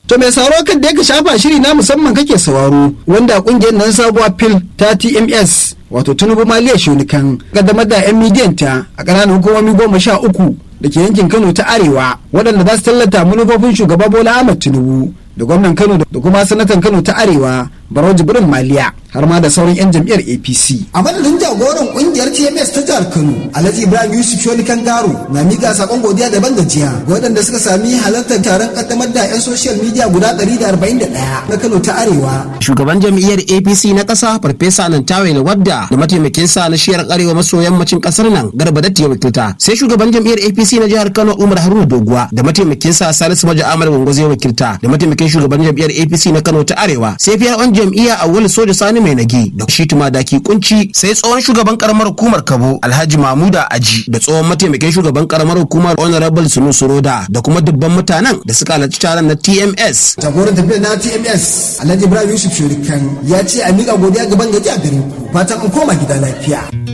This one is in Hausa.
To mai sauraro kan da ya shafa shiri na musamman kake sauraro wanda kungiyar nan sabuwa fil ta TMS wato Tinubu Maliya Shonikan kaddamar da 'yan midiyan ta a ƙananan hukumomi goma sha uku da ke yankin Kano ta Arewa waɗanda za su tallata manufofin shugaba Bola Ahmed Tinubu da gwamnan Kano da kuma sanatan Kano ta Arewa Barau Jibrin Maliya har ma da sauran 'yan jam'iyyar APC. A madadin jagoran kungiyar TMS ta jihar Kano, Alhaji Ibrahim Yusuf Shoni Kangaro na mika sakon godiya daban gajiya ga waɗanda suka sami halartar taron kaddamar da 'yan social media guda 141 na Kano ta Arewa. Shugaban jam'iyyar APC na ƙasa Farfesa Nantawe Wadda da mataimakin sa na shiyar arewa maso yammacin ƙasar nan Garba Datti ya wakilta. Sai shugaban jam'iyyar APC na jihar Kano Umar Haruna Doguwa da mataimakin sa Salisu Maja Ahmad Gwangwazo ya wakilta da mataimakin shugaban jam'iyyar APC na Kano ta Arewa. Sai fiya jam'iyya Awul Soja Sani Mai Nagi da shi Tumadaki Kunci sai tsohon shugaban karamar hukumar Kabo Alhaji Mamuda Aji da tsohon mataimakin shugaban karamar hukumar Honorable Sunu Suroda da kuma dubban mutanen da suka halarci taron na TMS. Jagoran tafiyar na TMS Alhaji Ibrahim Yusuf Shurikan ya ce a miƙa godiya gaban gaji a garin ku fatan an koma gida lafiya.